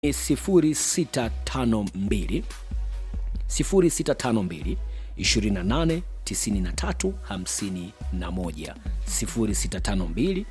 0652 0652 28 93 51 0652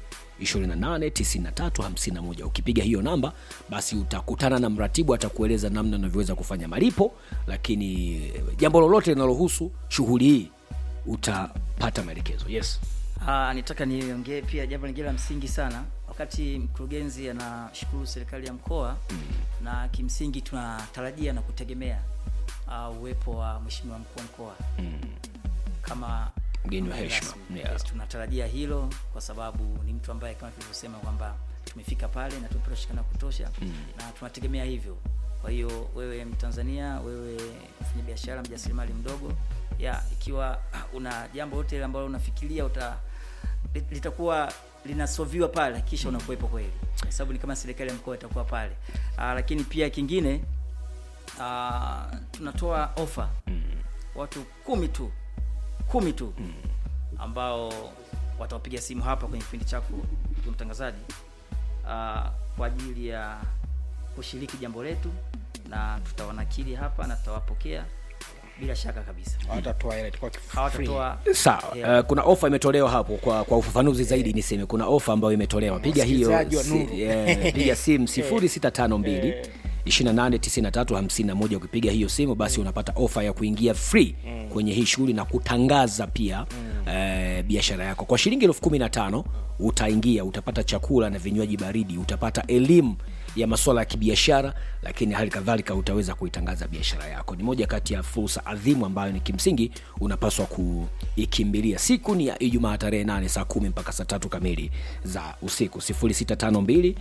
289351 ukipiga hiyo namba basi utakutana na mratibu atakueleza namna unavyoweza kufanya malipo lakini jambo lolote linalohusu shughuli hii utapata maelekezo yes Ah, nitaka niongee pia jambo lingine la msingi sana wakati mkurugenzi anashukuru serikali ya mkoa mm. na kimsingi tunatarajia na kutegemea uh, uwepo wa mheshimiwa mkuu wa mkoa mm. kama Mgeni wa mgeni heshima, rasmi. yeah. yes, tunatarajia hilo kwa sababu ni mtu ambaye kama tulivyosema kwamba tumefika pale na tumepata ushirikiano wa kutosha mm. na tunategemea hivyo kwa hiyo wewe mtanzania wewe mfanya biashara mjasiriamali mdogo ya ikiwa una jambo lote ile ambalo unafikiria uta lit- litakuwa linasoviwa pale kisha unakuwepo kweli kwa sababu ni kama serikali ya mkoa itakuwa pale Aa, lakini pia kingine aa, tunatoa ofa mm. watu kumi tu kumi tu mm. ambao watawapiga simu hapa kwenye kipindi chako ndugu mtangazaji uh, kwa ajili ya kushiriki jambo letu na tutawanakili hapa na tutawapokea bila shaka kabisa hawatatoa hela itakuwa free. hawatatoa sawa Yeah. uh, kuna ofa imetolewa hapo kwa, kwa ufafanuzi zaidi niseme kuna ofa ambayo imetolewa piga hiyo Wasikilizaji wa si, Nuru. yeah, piga simu 0652 289351 ukipiga hiyo simu basi unapata ofa ya kuingia free kwenye hii shughuli na kutangaza pia eh, biashara yako kwa shilingi elfu kumi na tano utaingia utapata chakula na vinywaji baridi utapata elimu ya masuala ya kibiashara lakini hali kadhalika utaweza kuitangaza biashara yako ni moja kati ya fursa adhimu ambayo ni kimsingi unapaswa kuikimbilia siku ni ya ijumaa tarehe 8 saa kumi mpaka saa tatu kamili za usiku 0652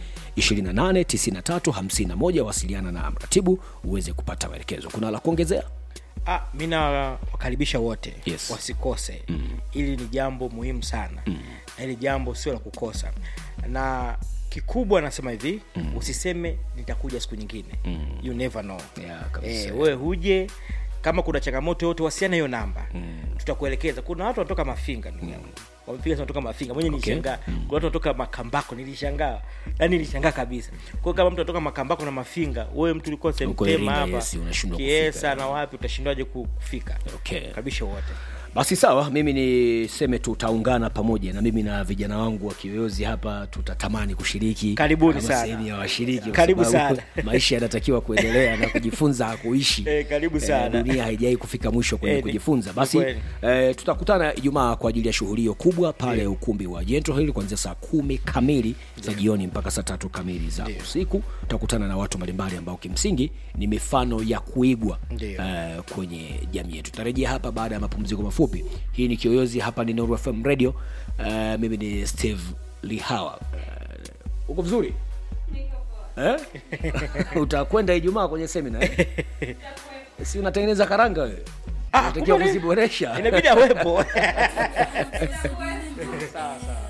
289351 wasiliana na mratibu uweze kupata maelekezo kuna la kuongezea ah, mi nawakaribisha wote Yes. wasikose mm. ili ni jambo muhimu sana mm. na hili jambo sio la kukosa na kikubwa nasema hivi mm. usiseme nitakuja siku nyingine mm. you never know Yeah, kabisa. eh, wewe huje kama kuna changamoto yote wasiana hiyo namba mm. tutakuelekeza kuna watu wanatoka mafinga ndugu yangu wamepiga sana kutoka mafinga mwenye Okay. nilishangaa kuna watu wanatoka makambako nilishangaa yani nilishangaa kabisa kwa hiyo kama mtu anatoka makambako na mafinga wewe mtu ulikuwa Uko semtema Iringa, hapa yes, unashindwa kiesa kufika. na wapi utashindwaje ku- kufika Okay. kabisha wote basi sawa mimi niseme tutaungana pamoja na mimi na vijana wangu wa kiyoyozi hapa tutatamani kushiriki Karibuni kama sana. sehemu ya washiriki kwa Karibu sababu sana. maisha yanatakiwa kuendelea na kujifunza kuishi Eh, karibu sana. dunia haijawai kufika mwisho kwenye Eh, ni- kujifunza ni basi kweli. eh, tutakutana ijumaa kwa ajili ya shughuli hiyo kubwa pale ukumbi wa jento hili kuanzia saa kumi kamili za jioni mpaka saa tatu kamili za usiku tutakutana na watu mbalimbali ambao kimsingi ni mifano ya kuigwa Ndio. eh, kwenye jamii yetu tutarejea hapa baada ya mapumziko mafupi hii ni kiyoyozi hapa ni Nuru fm radio eh, mimi ni steve lihawa eh, uko vizuri eh? utakwenda ijumaa kwenye semina eh? si unatengeneza karanga wewe Ah, unatakiwa kumbe ni- kuziboresha inabidi awepo sawa sawa